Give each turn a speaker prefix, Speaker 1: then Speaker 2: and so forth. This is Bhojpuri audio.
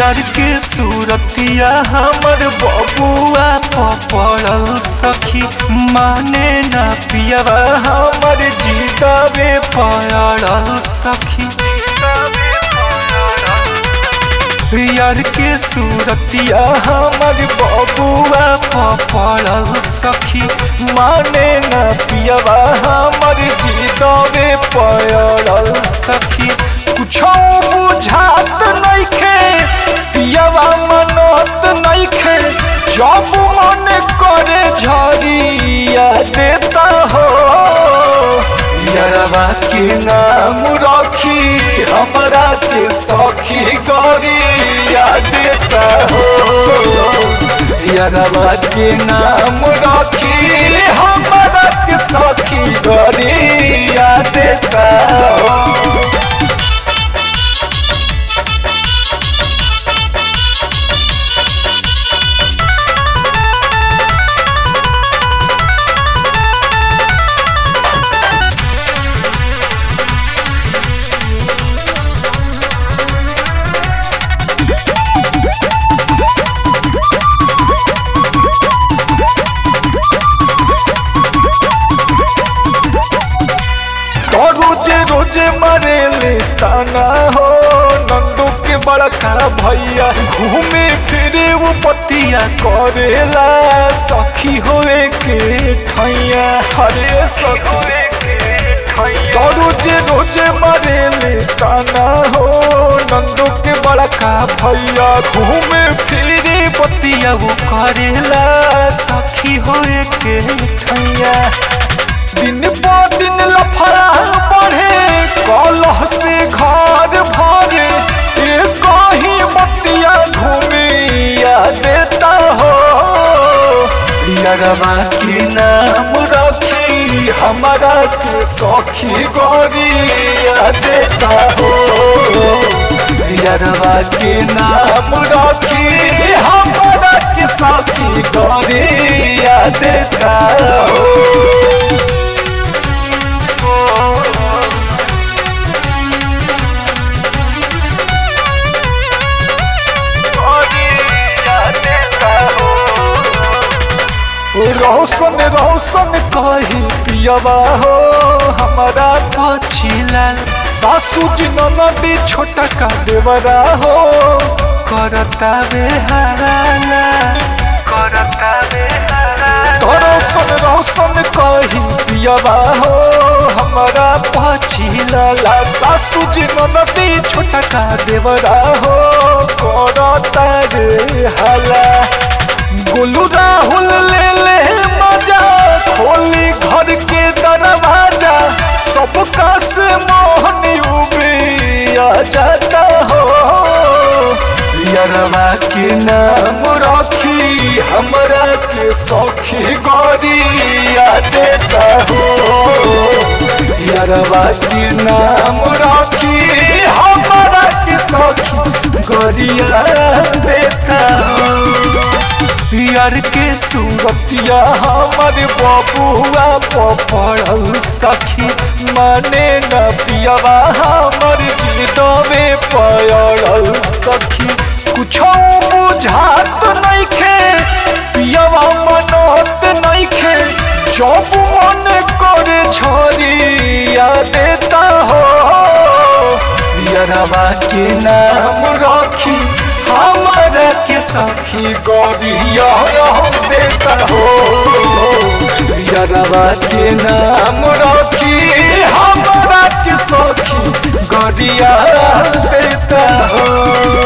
Speaker 1: यार के सूरतिया हमर बबुआ पड़ल सखी माने ना पियवा हमर जीतावे पड़ल सखी यार के सूरतिया हमर बबुआ पड़ल सखी माने ना पियवा हमर जीतावे पड़ल सखी कुछो बुझात नइखे पियवा मनत नइखे जब मन करे झरिया देता हो यरवा के नाम रखी हमरा के सखी गरिया देता हो यरवा के नाम रखी हमरा के सखी गरिया देता हो तो रोजे रोजे मरे ले ताना हो नंदू के बड़का भैया घूमे फिरे वो पतिया करेला सखी होए के ठैया हरे सखी तो रोजे रोजे मरे ले ताना हो नंदू के बड़का भैया घूमे फिरे पतिया वो करेला सखी होए के ठैया दिन प दिन लफड़ा बढ़े कलह से घर भरे एक ही बतिया घूमिया देता हो यरवा के नाम रखी हमारा के सखी गोरिया देता हो यरवा के नाम रखी हमारा के सखी गोरिया देता हो रोशन रोशन कही पियवा हो हमारा पछिला सासू जी ननदी छोटा का देवरा हो करता बेहारा करता रोशन रोशन कही पियवा हो हमारा पछिला सासू जी ननदी छोटा का देवरा हो करता रे हाला गोलू राहुल ले ले मजा खोली घर के दरवाजा सबका से मोहन उबिया जाता हो यरवा के नाम रखी हमरा के सखी गरिया देता हो यरवा के नाम रखी हमरा के सखी गरिया देता हो यार के सूरतिया हमर बबुआ पड़ल सखी माने न पियवा हमर जीतवे पड़ल सखी कुछो बुझात नइखे पियवा मनत नइखे जब मन करे छरिया देता हो यरवा के नाम रखी हमारा के सखी गरिया देता हो यरवा के नाम रखी हमारा के सखी गरिया देता हो